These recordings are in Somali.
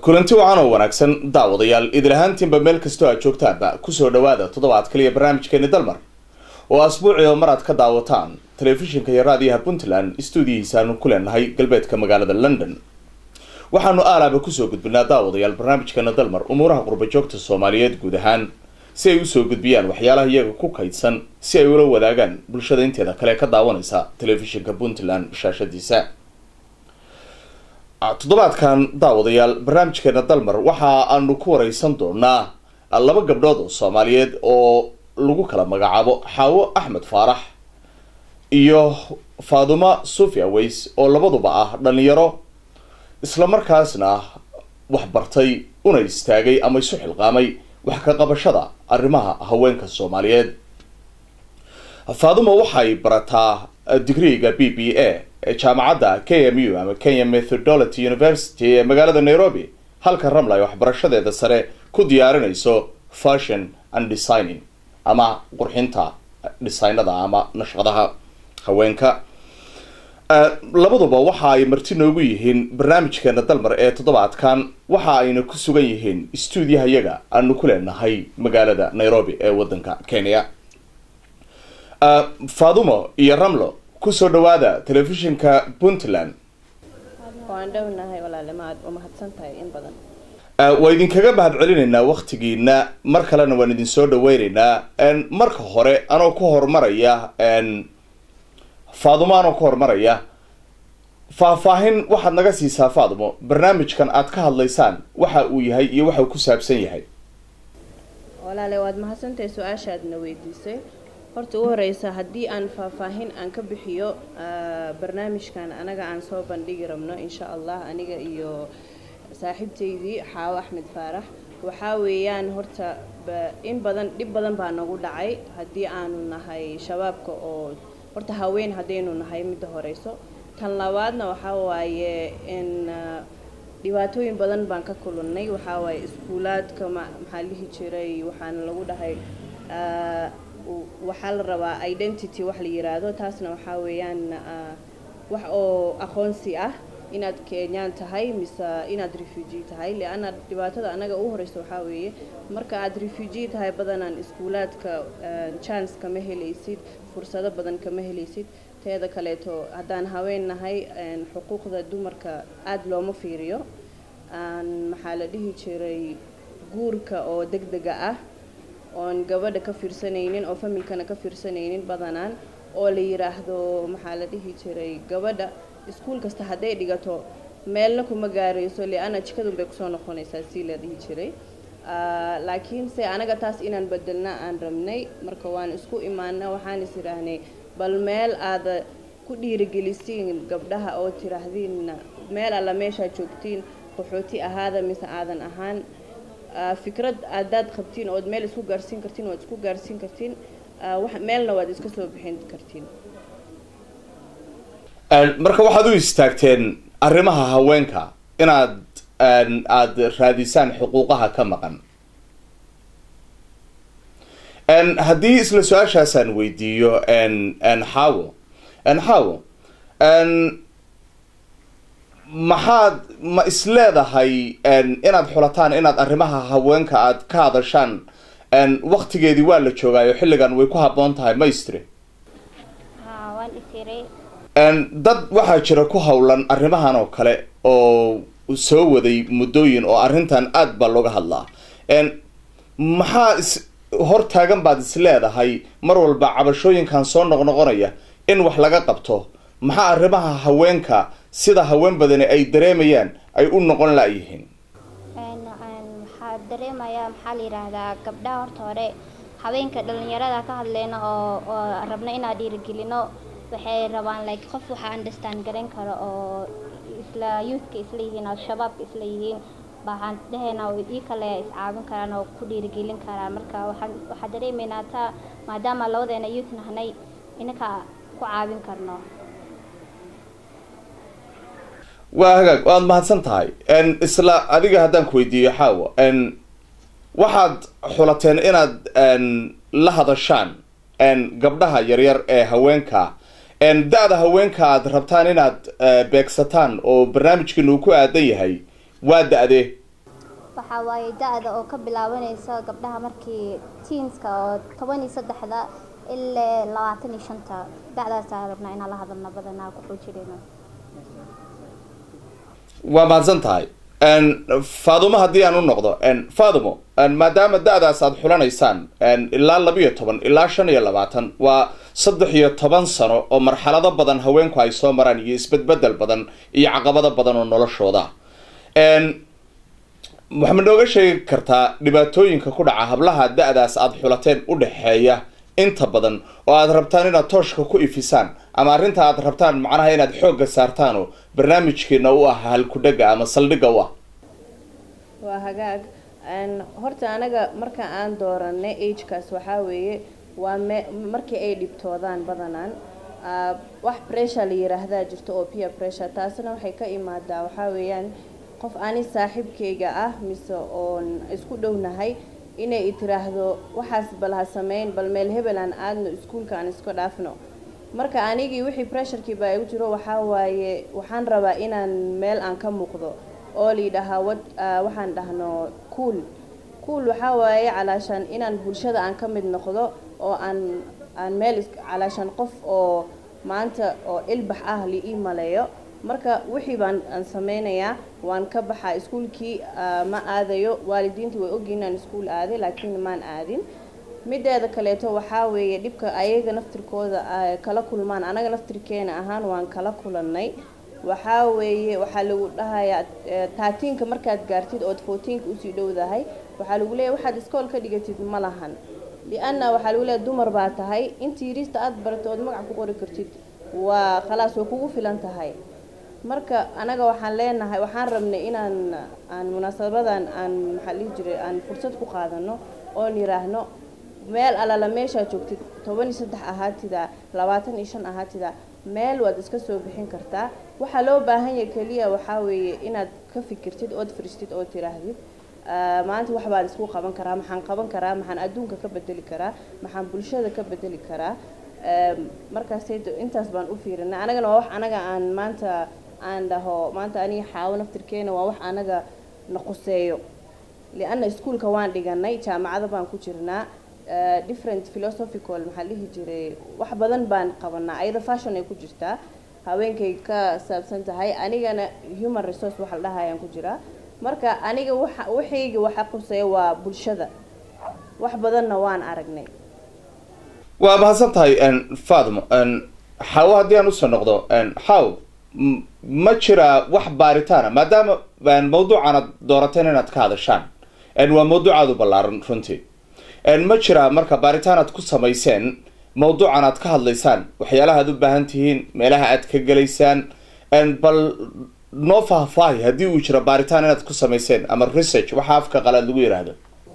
kulanti wacan oo wanaagsan daawadayaal idil ahaantiinba meel kastoo aad joogtaanba kusoo dhawaada toddobaad kaliya barnaamijkeeni dalmar oo asbuuci oo mar aad ka daawataan telefishinka iyo raadiyaha puntland stuudiyihiisaanu ku leenahay galbeedka magaalada london waxaanu aalaaba kusoo gudbinaa daawadayaal barnaamijkeena dalmar umuuraha qurbajoogta soomaaliyeed guud ahaan si ay usoo gudbiyaan waxyaalaha iyaga ku kaydsan si ay ula wadaagaan bulshada inteeda kale ka daawanaysa telefishinka puntland shaashadiisa toddobaadkan daawadayaal barnaamijkeena dalmar waxa aanu ku wareysan doonaa laba gabdhood oo soomaaliyeed oo lagu kala magacaabo xaawo axmed faarax iyo faaduma sofia ways oo labaduba ah dhalinyaro islamarkaasna waxbartay una istaagay ama isu xilqaamay wax ka qabashada arrimaha haweenka soomaaliyeed faaduma waxay barataa digriga b b a ee jaamacadda k m u ama kenya methodology university ee magaalada nairobi halka ramla ay waxbarashadeeda sare ku diyaarinayso fashion and designing ama qurxinta dhisaynada ama nashqadaha haweenka labaduba waxa ay marti noogu yihiin barnaamijkeena dalmar ee toddobaadkan waxa ayna ku sugan yihiin stuudiyaha yaga aanu ku leenahay magaalada nairobi ee wadanka kenya faadumo iyo ramlo kusoo dhawaada telefishinka puntland waan dhownahay walaale maad u mahadsan tahay in badan waa idinkaga mahad celinaynaa waktigiina mar kalena waan idin soo dhaweyneynaa marka hore anoo ku horumaraya faadumo anoo ku horumaraya faahfaahin waxaad naga siisaa faadumo barnaamijkan aad ka hadlaysaan waxa uu yahay iyo waxa uu ku saabsan yahay walaale waad mahadsantahay su-aashaadna weydiisay horta ugu horeysa haddii aan faahfaahin aan ka bixiyo barnaamijkan anaga aan soo bandhigi rabno insha allah aniga iyo saaxiibtaydii xaawo axmed faarax waxaa weeyaan horta in badan dhib badan baa nagu dhacay haddii aanu nahay shabaabka oo horta haween haddaynu nahay midda horeyso tan labaadna waxaa waaye in dhibaatooyin badan baan ka kulannay waxaa waaye iskuulaadka maxaa lihi jiray waxaana lagu dhahay waxaa la rabaa identity wax la yiraahdo taasna waxaa weeyaan wax oo aqoonsi ah inaad kenyaan tahay mise inaad refugee tahay leanna dhibaatada anaga ugu horeysa waxaa weeye marka aad refugee tahay badanaan iskuulaadka chance kama helaysid fursado badan kama helaysid teeda kaleeto haddaan haween nahay xuquuqda dumarka aada looma fiiriyo maxaa la dhihi jiray guurka oo deg dega ah oon gabadha ka fiirsanaynin oo familkana ka fiirsanaynin badanaan oo la yiraahdo maxaa la dhihi jiray gabadha iskuul kasta hadday dhigato meelna kuma gaarayso liana jikadun bay kusoo noqonaysaa si la dhihi jiray laakiinse anaga taas inaan bedelna aan rabnay marka waan isku imaana waxaan is idhaahnay bal meel aada ku dhiirigelisiin gabdhaha oo tiraahdiin meel alla meeshaa joogtiin qaxooti ahaada mise aadan ahaan fikrad aadaad qabtiin ood meel isku gaarsiin kartiin waad isku gaarsiin kartiin meelna waad iska soo bixin kartiin marka waxaad u istaagteen arrimaha haweenka inaad aada raadisaan xuquuqaha ka maqan haddii isla su-aashaasaan weydiiyo xaawo xaawo maxaad ma isleedahay inaad xulataan inaad arrimaha haweenka aad ka hadashaan waktigeedii waa la joogaayo xilligan way ku habboon tahay maystre dad waxaa jira ku howlan arrimahan oo kale oo soo waday muddooyin oo arrintan aada baa looga hadlaa maxaa is hortaagan baad is leedahay mar walba cabashooyinkan soo noqnoqonaya in wax laga qabto maxaa arrimaha haweenka sida haween badani ay dareemayaan ay u noqon la-yihiin waxaa dareemayaa maxaa la yidhaahdaa gabdhaha horta hore haweenka dhalinyarada ka hadleyna oo oo rabno inaan dhiirigelino waxay rabaan like qof waxaa understand garan karo oo isla youthka isla yihiin oo shabaabka isla yihiin waxaan dhahaynaa ii kale iscaawin karaan oo ku dhiirigelin karaan marka waxaan waxaa dareemaynaa taa maadaama labadeena youth nahnay inaka ku caawin karno waa hagaag waad mahadsan tahay isla adiga haddaan ku weydiiyo xaawo waxaad xulateen inaad la hadashaan gabdhaha yaryar ee haweenka da-da haweenka aad rabtaan inaad beegsataan oo barnaamijkiina uu ku aadan yahay waa da-de waxaa waaye da-da oo ka bilaabanaysa gabdhaha markii teenska oo toban iyo saddexda ilaa labaatan iyo shanta da-daasaa rabnaa inaan la hadalna badanaa ku xoojinayno waa mahadsan tahay faadumo haddii aan u noqdo faadumo maadaama da-daas aad xulanaysaan ilaa labiyo toban ilaa shan iyo labaatan waa saddex iyo toban sano oo marxalado badan haweenku ay soo maraan iyo isbedbedel badan iyo caqabado badan oo noloshooda waxaad nooga sheegi kartaa dhibaatooyinka ku dhaca hablaha da-daas aada xulateen u dhexeeya inta badan oo aada rabtaan inaad tooshka ku ifisaan ama arrinta aad rabtaan macnaha inaad xoogga saartaan oo barnaamijkeena u ah halkudhaga ama saldhigga u ah waa hagaag horta anaga marka aan dooranay agekaas waxaa weeye waa me markii ay dhibtoodaan badanaan wax pressure la yiraahdaa jirto oo peer pressure taasina waxay ka imaadaa waxaa weeyaan qof ani saaxiibkayga ah mise oon isku dhownahay inay itiraahdo waxaas bal ha sameyn bal meel hebel aan aadno iskuulka aan iska dhaafno marka anigii wixii pressurekii baa igu jiro waxaa waaye waxaan rabaa inaan meel aan ka muuqdo oo layidhaahaa wad waxaan dhahno cool cool waxaa waaye calaashaan inaan bulshada aan ka mid noqdo oo aan aan meel calaashaan qof oo maanta oo ilbax ah li ii maleeyo marka wixii baan aan sameynayaa waan ka baxaa iskuulkii ma aadayo waalidiintii way ogyihin inaan iskuul aaday laakiin maan aadin mideeda kaleeto waxaa weeye dhibka ayaga naftirkooda kala kulmaan anaga naftirkeena ahaan waan kala kulannay waxaa weeye waxaa lagu dhahayaa taatiinka markaad gaartid ood fourteenka usii dhowdahay waxaa lagu leeyahy waxaad iskool ka dhigatid ma lahan lianna waxaa lagu leeyahy dumar baa tahay intii yiriista aada baratay ood magac ku qori kartid waa khalaas way kugu filan tahay marka anaga waxaan leenahay waxaan rabnay inaan aan munaasabadan aan maxaa dhihi jiray aan fursad ku qaadano oon yiraahno meel alala meeshaa joogtid toban iyo saddex ahaatida labaatan iyo shan ahaatida meel waad iska soo bixin kartaa waxaa loo baahan yahay keliya waxaa weeye inaad ka fikirtid ood firistid oo tiraahdid maanta wax baan isku qaban karaa maxaan qaban karaa maxaan adduunka ka bedeli karaa maxaan bulshada ka bedeli karaa markaasay intaas baan u fiirinay anagana waa wax anaga aan maanta aan dhaho maanta aniga xaawo naftirkeena waa wax anaga na quseeyo lianna iskuolka waan dhiganay jaamacada baan ku jirnaa different philosophical maxaa dhihi jiray wax badan baan qabanaa ayada fashion ay ku jirtaa haweenkay ka saabsan tahay anigana human resource waxa la dhahayaan ku jiraa marka aniga waxa waxayga waxa quseeya waa bulshada wax badanna waan aragnay waa mahadsan tahay faadmo xaawo haddii aan usoo noqdo xaaw ma jiraa wax baaritaana maadaama mawduucan aad doorateen inaad ka hadashaan waa mawduucaad u ballaaran runtii ma jiraa marka baaritaan aad ku samayseen mawduucan aad ka hadlaysaan waxyaalaha aad u baahan tihiin meelaha aad ka gelaysaan bal noo faahfaahi haddii uu jiro baaritaan inaad ku samayseen ama research waxa afka qalaad lagu yidhaahdo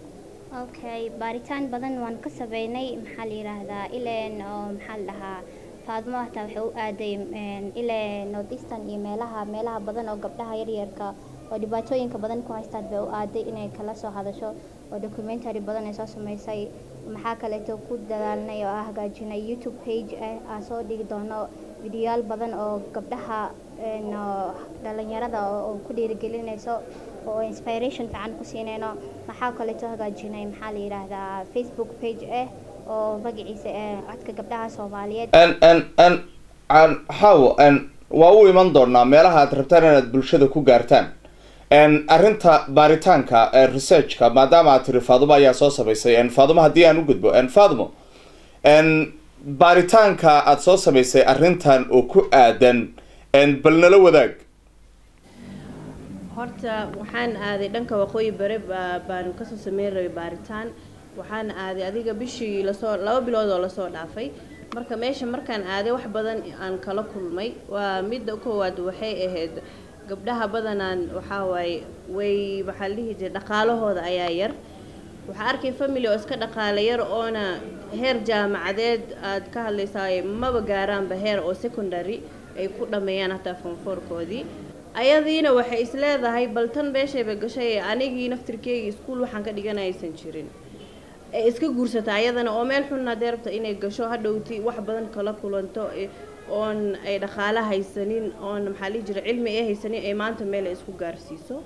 okay baaritaan badan waan ka sameynay maxaa la yiraahdaa ileen oo maxaa la dhahaa faadmo hataa waxay u aaday ilee north eastern iyo meelaha meelaha badan oo gabdhaha yaryarka oo dhibaatooyinka badan ku haystaan bay u aaday inay kala soo hadasho oo documentary badan ay soo sameysay maxaa kaleeto ku dadaalnay oo ah hagaajinay youtube page ah aan soo dhigi doono videoyaal badan oo gabdhaha dhalinyarada oo ku dhiirigelinayso oo inspiration fiican ku siinayno maxaa kaleeto hagaajinay maxaa la yidhaahdaa facebook page ah oo magaciisa codka gabdhaha soomaaliyeed xaawo waa u iman doonaa meelaha aad rabtaan inaad bulshada ku gaartaan arrinta baaritaanka researchka maadaama aad tiri faadumo ayaa soo samaysay faadumo haddii aan u gudbo faadumo baaritaanka aada soo samaysay arrintan oo ku aadan bal nala wadaag horta waxaan aaday dhanka waqooyi bare baanu kasoo sameyn rabay baaritaan waxaan aaday adiga bishii lasoo laba bilood oo lasoo dhaafay marka meesha markaan aaday wax badan aan kala kulmay waa midda koowaad waxay ahayd gabdhaha badanaan waxaa waaye way waxaa la dhihi jiray dhaqaalahooda ayaa yar waxaa arkay family oo iska dhaqaale yar oona heer jaamacadeed aad ka hadlaysaaye maba gaaraanba heer oo secondary ay ku dhameeyaan hataa fonfoorkoodii ayadiina waxay is leedahay bal tan beeshayba gashay anigii naftirkeygii iskuul waxaan ka dhiganay aysan jirin ee iska guursata ayadana oo meel xun hadee rabta inay gasho hadhowti wax badan kala kulanto oon ay dhaqaale haysanin oon maxaa lihi jira cilmi ay haysanin ay maanta meel ay isku gaarsiiso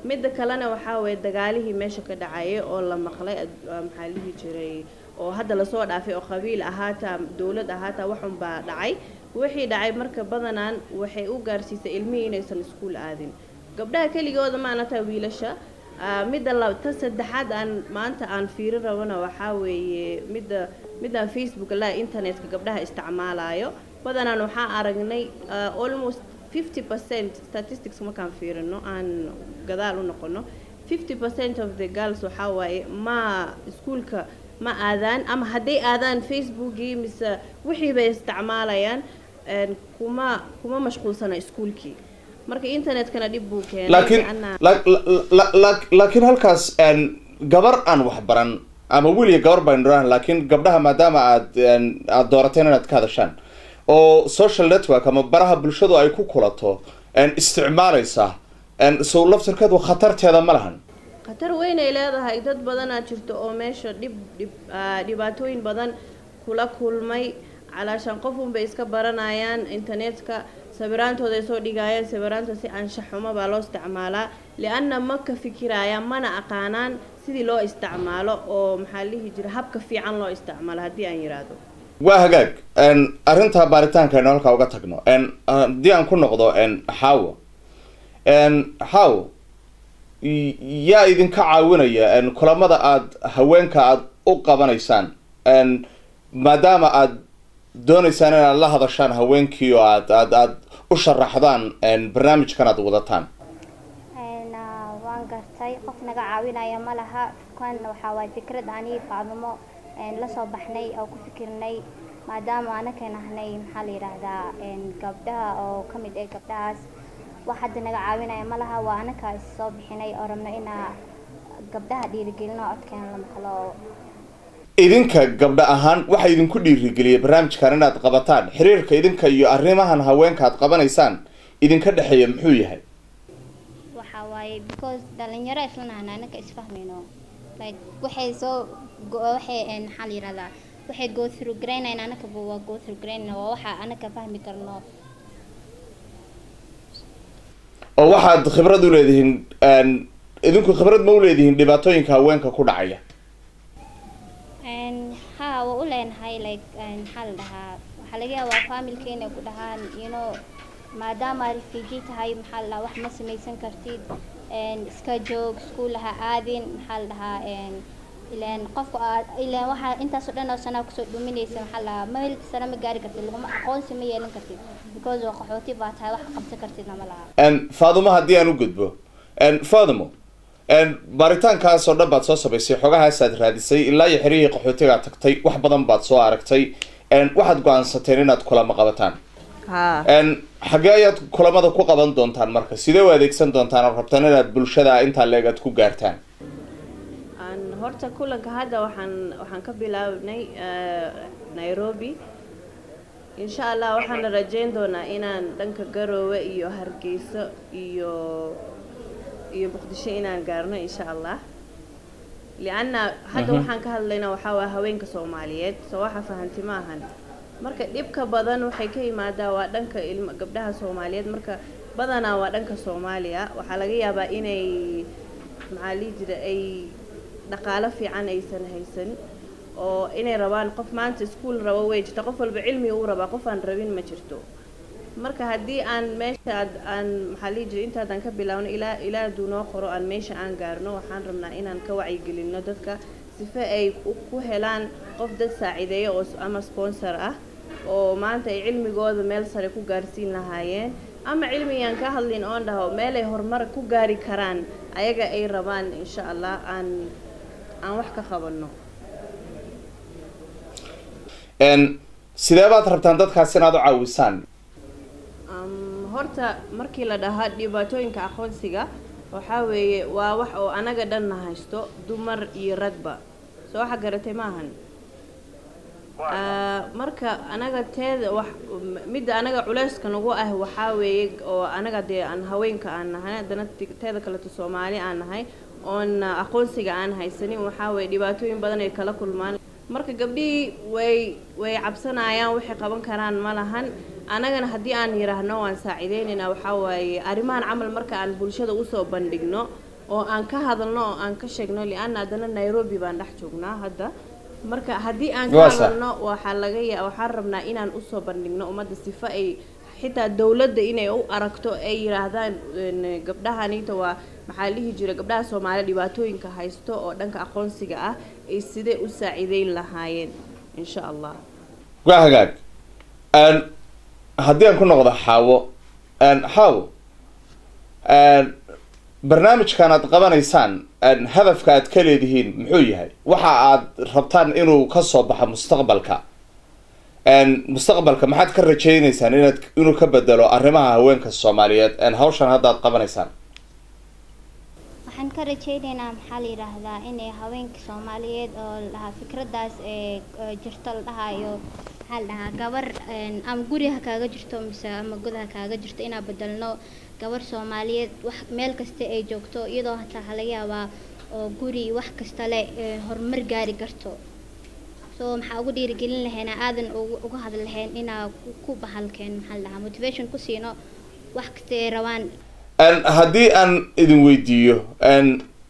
midda kalena waxaa weeye dagaalihii meesha ka dhacayay oo la maqlay ad- ah, maxaa la dhihi jiray oo hadda lasoo dhaafay oo qabiil ahaataa dowlad ahaataa waxun baa dhacay wixii dhacay marka badanaan waxay u gaarsiisay ilmihii inaysan iskuul aadin gabdhaha keligooda maana taa wiilasha Ah, midda la ta saddexaad aan maanta aan fiirin rabana waxaa weeye midda midaan facebook la internetka gabdhaha isticmaalayo badanaan waxaa aragnay ah, almost 50 percent statistics markaan fiirino aan gadaal u noqono 50 percent of the girls waxaa waaye ma iskuulka ma aadaan ama hadday aadaan facebookii mise wixii bay isticmaalayaan een, kuma kuma mashquulsana iskuulkii marka internetkana dhib buu keenay laakiin lianna- la- la- la- la- laakiin halkaas een, gabar aan wax baran ama wiil iyo gabar baynu dhahan laakiin gabdhaha maadaama aad een, aad doorateen inaad ka hadashaan oo social network ama baraha bulshadu ay ku kulato een, isticmaalaysa een, sow laftirkeedu khatarteeda ma lahan khatar weyn ay leedahay dad badanaa jirto oo meesha dhib dhib ah, dhibaatooyin badan kula kulmay calaashaan qof unbay iska baranayaan internetka sawiraantooda ay soo dhigayaan sawiraanta si anshax xumo baa loo isticmaalaa lianna ma ka fikirayaan mana aqaanaan sidii loo isticmaalo oo maxaa la dhihi jira habka fiican loo isticmaalo haddii aan yidhaahdo waa hagaag een, arrinta baaritaanka aynu halkaa uga tagno een, haddii aan ku noqdo een, xaawo een, xaawo y- yaa idinka caawinaya een, kulamada aad haweenka aad u qabanaysaan een, maadaama aad doonaysaan inaad la hadashaan haweenkii oo aad aad aad u sharaxdaan een, barnaamijkan aad wadataan Een, ah, waan gartay qof naga caawinaya ma laha kan waxaa waay fikrad anii faadimo een, la soo baxnay oo ku fikirnay maadaama anaka nahnay maxaa la yidhaahdaa een, gabdhaha oo ka mid ah gabdhahaas wax hadda naga caawinaya ma laha waa anaka is soo bixinay oo rabno inaa gabdhaha dhiirigelino codkeena la maqlo idinka gabdha ahaan waxaa idinku dhiirigeliyay barnaamijkan inaad qabataan xiriirka idinka iyo arrimahan haweenka aad qabanaysaan idinka dhexeeya muxuu yahay waxaa waaye because dhalinyaro isla nahna anaka isfahmayno like waxay soo go- waxay een, maxaa la yidhahdaa waxay go through garaynayn anakaba waa go through garaynayn waa waxa anaka fahmi karno oo waxaad khibrad u leedihiin een, idinku khibrad ma u leedihiin dhibaatooyinka haweenka ku dhacaya Een, haa waa u leenahay like een, maxaa la dhahaa waxaa laga yaabaa familka inay ku dhahaan you know maadaama refugee tahay maxaa la dhahaa wax ma samaysan kartid een, iska joog iskuul ha aadin maxaa la dhahaa een, ileen qofka aad ileen waxaa intaasoo dhan oo sanaa kusoo dhuminaysa maxaa la dhahaa meel sare ma gaari kartid laguma aqoonsi ma yeelan kartid because waa qaxooti baa tahay wax qabsan kartidna ma laha een, faadimo haddii aan u gudbo een, faadimo een, baaritaankaas oo dhan baad soo samaysay xogahaasaad raadisay ilaa iyo xerihii qaxootigaa tagtay wax badan baad soo aragtay een, waxaad go-aansateen inaad kulamo qabataan haa een, xaggee ayaad kulamada ku qaban doontaan marka sidee u adeegsan doontaan oo rabtaan inaad bulshada intaa leeg aad ku gaartaan aan horta kulanka hadda waxaan waxaan ka bilaabnay eh, nairobi insha allah waxaan rajeyn doonaa inaan dhanka garoowe iyo hargeyso iyo iyo muqdisho inaan gaarno insha allah lianna hadda Mhm. waxaan ka hadlaynaa waxaa waa haweenka soomaaliyeed soo waxa fahanti maahan marka dhibka badan waxay ka imaadaa waa dhanka ilma gabdhaha soomaaliyeed marka badanaa waa dhanka soomaaliya waxaa laga yaabaa inay maxaa lihi jira ay dhaqaalo fiican aysan haysan oo inay rabaan qof maanta iskuul rabo way jirta qof walba cilmi uu rabaa qof aan rabin ma jirto marka haddii aan meesha aad- aan maxaa lihi jira intaadan ka bilaawno ilaa ilaa hadduu noo qoro aan meesha aan gaarno waxaan rabnaa inaan ka wacyigelinno dadka sife ay u- ku helaan qof dad saacideeya oo s- ama sponsor ah oo maanta ay cilmigooda meel sare ku gaarsiin lahaayeen ama cilmigaan ka hadlin oon dhaho meelay horumar ku gaari karaan ayaga ay rabaan insha allah aan aan wax ka qabanno een, sidee baad rabtaan dadkaas inaad u caawisaan Um, horta markii la dhahaa dhibaatooyinka aqoonsiga waxaa weeye waa wax oo anaga dhanna haysto dumar iyo ragba soo waxa garatay maahan Ah, marka anaga teeda wax m- midda anaga culeyska nagu ah waxaa weeye oo anaga dee aan haweenka aan nahay haddana ti- teeda kaleto soomaali aan nahay oon ah, aqoonsiga aan haysanin waxaa weeye dhibaatooyin badan ay kala kulmaan marka gabdhihii way way cabsanayaan waxay qaban karaan ma lahan anagana haddii aan yidhaahno waan saacideynayna waxaa waaye arrimahan camal marka aan bulshada usoo bandhigno oo aan ka hadalno oo aan ka sheegno lianna haddana nairobi baan dhex joognaa hadda marka haddii aan ka Waa sax. hadalno waxaa laga ya waxaan rabnaa inaan usoo bandhigno ummadda sifo ay xitaa dowladda inay u aragto ay yidhaahdaan een, gabdhahanita waa maxaa la dhihi jira gabdhaha soomaaliya dhibaatooyinka haysto oo dhanka aqoonsiga ah ay sidee u saaciideyn lahaayeen insha allah waa hagaag Een, haddii aan ku noqdo xaawo een, xaawo een, barnaamijkan aad qabanaysaan een, hadafka aad ka leedihiin muxuu yahay waxa aad rabtaan inuu ka soo baxo mustaqbalka een, mustaqbalka maxaad ka rajaynaysaan inaad inuu ka bedelo arrimaha haweenka soomaaliyeed een, hawshan hadda aad qabanaysaan waxaan ka rajaynaynaa maxaa la yidhaahdaa inay haweenka soomaaliyeed oo la dhahaa fikradaas ee ee jirto la dhahaayo maxaa la dhahaa gabar een, ama guri ha kaaga jirto mise ama god ha kaaga jirto inaan bedelno gabar soomaaliyeed wax meel kasta ay joogto iyadoo hataa ha laga yaabaa oo guri wax kasta leh ee horumar gaari karto so maxaa ugu dhiirigelin lahaynaa aadan ugu uga hadli lahayn inaa ku- ku bahalkeen maxaa la dhahaa motivation ku siino wax kasta ay rabaan Een, haddii aan idin weydiiyo een,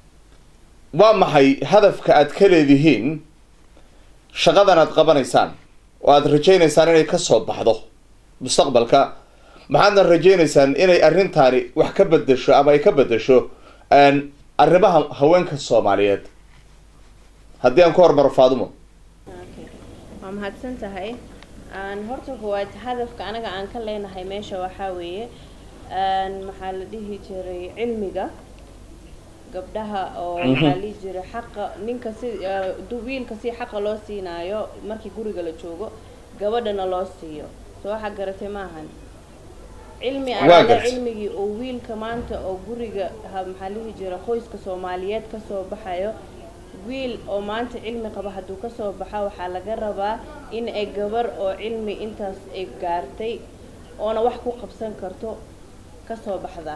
waa maxay hadafka aad ka leedihiin shaqadan aad qabanaysaan oo aad rajaynaysaan inay ka soo baxdo mustaqbalka maxaadna rajaynaysaan inay arrintaani wax ka bedesho ama ay ka bedesho een, arrimaha haweenka soomaaliyeed haddii aan ku hormaro faadumo Okay. waa mahadsan tahay Aan horta koowaad hadafka anaga aan ka leenahay meesha waxaa weeye aan maxaa la dhihi jiray cilmiga gabdhaha oo Mhm. maxaa la dhihi jiray xaqa ninka si ah, du- wiilka si xaqa loo siinaayo markii guriga la joogo gabadhana loo siiyo soo waxaa garatay maahan cilmi Waa alaala gartay. cilmigii oo wiilka maanta oo guriga ha- maxaa la dhihi jira qoyska soomaaliyeed kasoo baxayo wiil oo maanta cilmi qaba hadduu kasoo baxa waxaa laga rabaa in ay gabar oo cilmi intaas ay gaartay oona wax ku qabsan karto kasoo baxdaa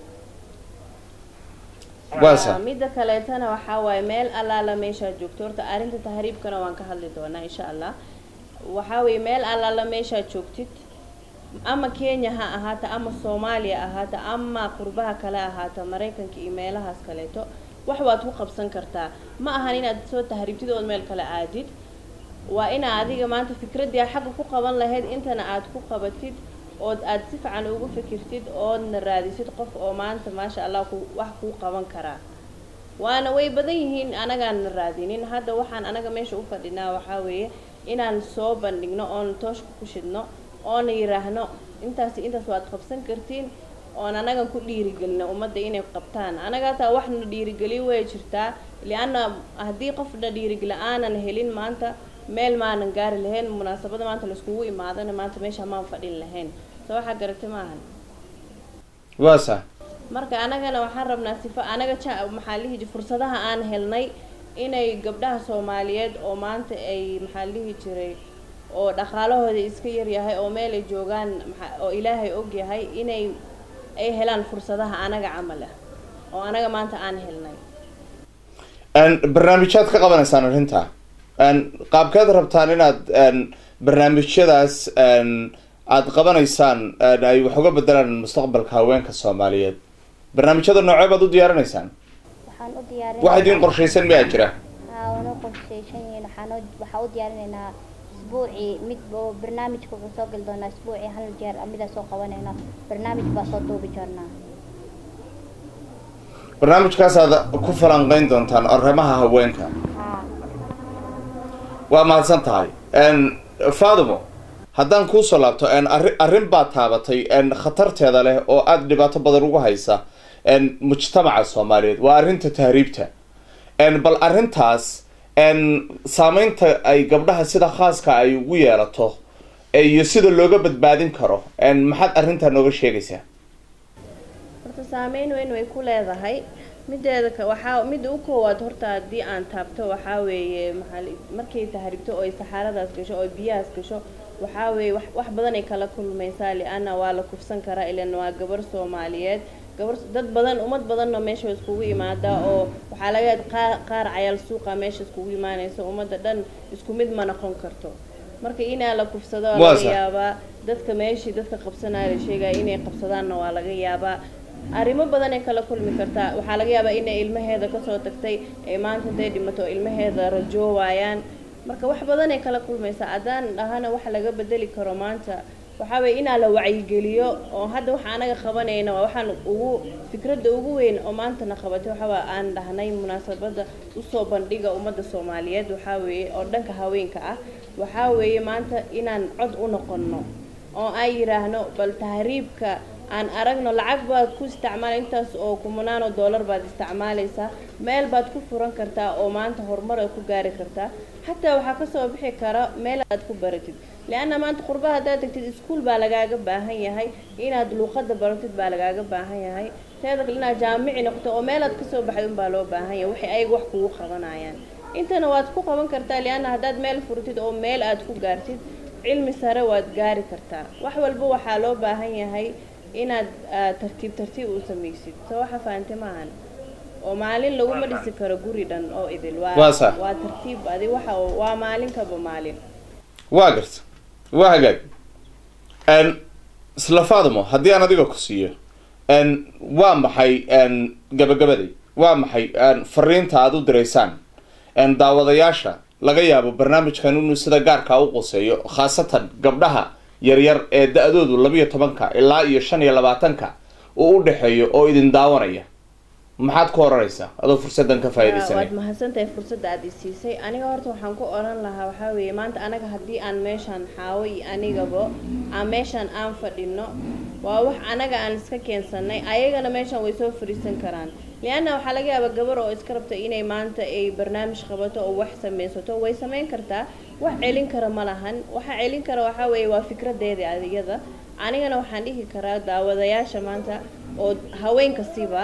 waa sax Ah, midda kaleetana waxaa waaye meel allaala meeshaad joogto horta arrinta tahriibkana waan ka hadli doonaa insha allah waxaa weeye meel allaala meeshaad joogtid ama kenya ha ahaata ama soomaaliya ahaata ama qurbaha kale ahaata maraykanka iyo meelahaas kaleeto wax waad ku qabsan kartaa ma ahan inaad soo tahriibtid ood meel kale aadid waa inaa adiga maanta fikraddii aad xagga ku qaban lahayd intana aad ku qabatid ood aad si fiican ugu fikirtid oodna raadisid qof oo maanta maasha allah ku wax kuu qaban karaa waana way badan yihiin anagaana raadinin hadda waxaan anaga meesha u fadhinaa waxaa weeye inaan soo bandhigno oon tooshka ku shidno oona yiraahno intaas intaas waad qabsan kartiin oon anagan ku dhiirigelino ummadda inay qabtaan anaga hataa waxna dhiirigeli way jirtaa lianna haddii qofna dhiirigeli aanan helin maanta meel maanan gaari lahayn munaasabada maanta laiskugu imaadana maanta meesha maan fadhin lahayn soo waxaa garatay maahan waa sax marka anagana waxaan rabnaa sifo anaga ja maxaa lihi ji fursadaha aan helnay inay gabdhaha soomaaliyeed oo maanta ay maxaa lihi jiray oo dhaqaalahooda iska yaryahay oo meel ay joogaan maxaa oo ilaahay og yahay inay ay helaan fursadaha anaga camal ah oo anaga maanta aan helnay Een, barnaamijyaad ka qabanaysaan arrinta Een, qaabkeed rabtaan inaad een, barnaamijyadaas een, aad qabanaysaan een, ay wax uga bedelaan mustaqbalka haweenka soomaaliyeed barnaamijyada noocee baad u diyaarinaysaan waxaan u diyaarin wax idiin qorshaysan miyaa jira haa waana qorshaysan yihiin waxaan u- waxaa u diyaarinaynaa isbuucii mid oo barnaamijka wuxuu soo gali doonaa isbuucii hal jeer midaa soo qabanayna barnaamij baa soo duubi jirnaa barnaamijkaas aad ku falanqeyn doontaan arrimaha haweenka haa waa mahadsan tahay Een, faadimo haddaan kuusoo laabto een, arri- arrin baad taabatay een, khatarteeda leh oo aada dhibaato badan ugu haysa een, mujtamaca soomaaliyeed waa arrinta tahriibta Een, bal arrintaas een, saameynta ay gabdhaha sida khaaska ay ugu yeelato ee iyo sida looga badbaadin karo een, maxaad arrintaa nooga sheegaysaa horta saameyn weyn way ku leedahay mideeda ka waxaa midda u koowaad horta haddii aan taabto waxaa weeye maxaa la- markay tahribto oo ay saxaaradaas gasho oo ay biyahaas gasho waxaa weeye wax wax badan ay kala kulmaysaa lianna waa la kufsan karaa ilan waa gabar soomaaliyeed gabar dad badan ummad badanna meesha way iskugu imaadaa oo waxaa laga yaab qaar qaar cayaal suuqa meesha iskugu imaanaysa ummadda dhan isku mid ma noqon karto marka inaa la kufsado waa Waa laga sax. yaabaa dadka meeshii dadka qabsanaya la sheegaya inay qabsadaanna waa laga yaabaa arrimo badanay kala kulmi kartaa waxaa laga yaabaa inay ilmaheeda kasoo tagtay ee maanta haday dhimato ilmaheeda rajoowaayaan marka wax badanay kala kulmaysaa haddaan dhahana wax laga bedeli karo maanta waxaa weeye inaa la wacyigeliyo oo hadda waxa anaga qabanayna waa waxaan ugu fikradda ugu weyn oo maantana qabatay waxaa aan dhahnay munaasabadda usoo bandhiga ummadda soomaaliyeed waxaa weeye oo dhanka haweenka ah waxaa weeye maanta inaan cod u noqonno oo aan yidhaahno bal tahriibka aan aragno lacag baad ku isticmaala intaas oo kumanaan oo dollar baad isticmaalaysaa meel baad ku furan kartaa oo maanta horumar aad ku gaari kartaa xataa waxaa kasoo bixi kara meel aad ku baratid leanna maanta qurbaha haddaad tagtid iskuol baa lagaaga baahan yahay inaad luuqada baratid baa lagaaga baahan yahay teeda kale inaad jaamici noqoto oo meel aad kasoo baxday unbaa loo baahan yahay waxay ayaga wax kugu qabanayaan intana waad ku qaban kartaa leanna haddaad meel furitid oo meel aad ku gaartid cilmi sare waad gaari kartaa wax walba waxaa loo baahan yahay inaad tartiib tartiib u samaysid soo waxa fahantay maahan oo maalin laguma dhisi karo guri dhan oo idil waa Waa sax. waa tartiib adi waxa waa maalin kaba maalin waa garta waa hagaag n isla faadimo haddii aan adiga ku siiyo n waa maxay n gabagabaday waa maxay n fariinta aada u diraysaan n daawadayaasha laga yaabo barnaamijkan inuu sida gaarkaa u quseeyo khaasatan gabdhaha yaryar ee da-doodu labiyo tobanka ilaa iyo shan iyo labaatanka uu u dhexeeyo oo idin daawanaya maxaad ku oranaysaa adoo fursadan ka waad faaidaysanay mahadsantahay fursadda aad i siisay aniga horta waxaan ku odhan lahaa waxaa weeye maanta anaga haddii aan meeshaan xaawo iyo anigaba aan meeshaan aan fadhino waa wax anaga aan iska keensanay ayagana meeshaan way soo fadhiisan karaan lianna waxaa laga yaabaa gabar oo iska rabta inay maanta ay barnaamij qabato oo wax samaysato way samayn kartaa wax celin kara ma lahan waxa celin kara waxaa weeye waa fikradeeda adigada anigana waxaan dhihi karaa daawadayaasha maanta oo haweenkasiba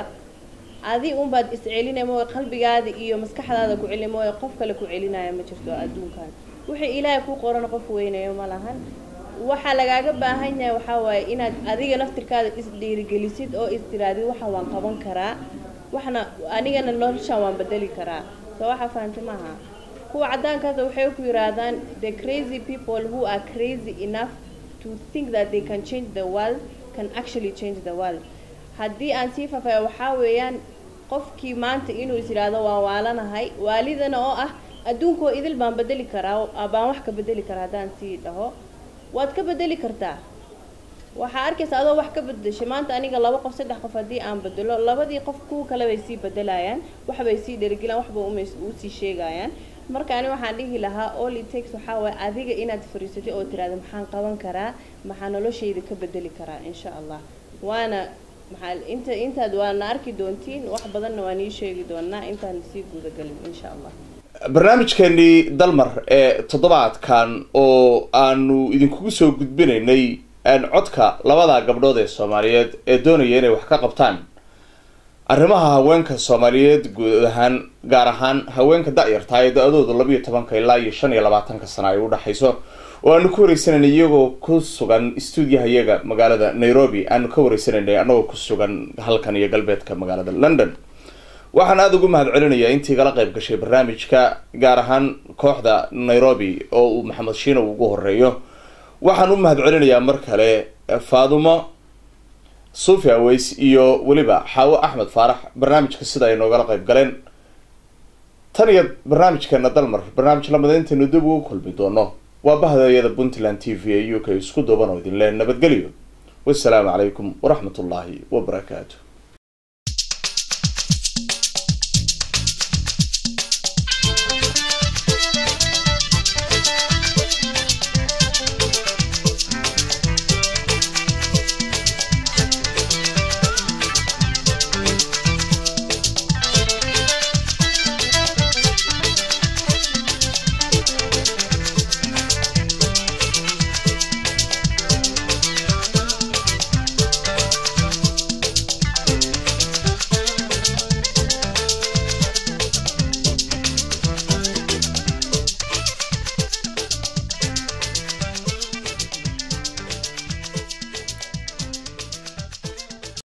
adi unbaad iscelinay mooye qalbigaada iyo maskaxdaada ku celin mooye qof kale ku celinaya ma jirto adduunkan wixii ilaahay ku qoran qof weynayo ma lahan waxaa lagaaga baahan yahay waxaa waaye inaad adiga naftirkaada isdhiirigelisid oo istiraadid waxa waan qaban karaa waxna anigana noloshaan waan bedeli karaa soo waxa fahantay maaha kuwa caddaankaasa waxay ku yiraahdaan the crazy people who are crazy enough to think that they can change the world can actually change the world haddii aan sii faafaya waxaa weeyaan qofkii maanta inuu is yidhaahdo waan waalanahay waalidana oo ah adduunkoo idil baan bedeli karaa baan wax ka bedeli karaa haddaan sii dhaho waad ka bedeli kartaa waxaa arkaysa adoo wax ka bedeshay maanta aniga laba qof saddex qof haddii aan bedelo labadii qof kuwa kale bay sii bedelayaan waxbay sii dherigelaan waxba uma usii sheegayaan marka ani waxaan dhihi lahaa all it takes waxaa waaye adiga inaad fariisatay oo tiraahdo maxaan qaban karaa maxaa noloshayda ka bedeli karaa insha allah waana maxaa inta intaad waana arki doontiin wax badanna waan ii sheegi doonaa intaan sii gudagelin insha allah barnaamijkeenii dalmar ee toddobaadkan oo aanu idinkugu soo gudbinaynay codka labada gabdhood ee soomaaliyeed ee doonaya inay wax ka qabtaan arrimaha haweenka soomaaliyeed guud ahaan gaar ahaan haweenka da-yartaa ee da-doodu labiyo tobanka ilaa iyo shan iyo labaatanka sana ay udhexayso oo aanu ka wareysanayna iyagoo ku sugan stuudiyaha iyaga magaalada nairobi aanu ka wareysanaynay anagoo ku sugan halkan iyo galbeedka magaalada london waxaan aada ugu mahad celinayaa intii kala qayb gashay barnaamijka gaar ahaan kooxda nairobi oo uu maxamed shiino ugu horeeyo waxaan u mahad celinayaa mar kale faadumo sufi aweys iyo weliba xaawo axmed faarax barnaamijka sida ay noogala qayb galeen tan iyo barnaamijkeena dalmar barnaamij lamida intaynu dib ugu kulmi doono waa bahdaeyada puntland t v ee u k isku duuban oo idin leen nabadgelyo wasalaamu calaykum waraxmat ullaahi wabarakaatu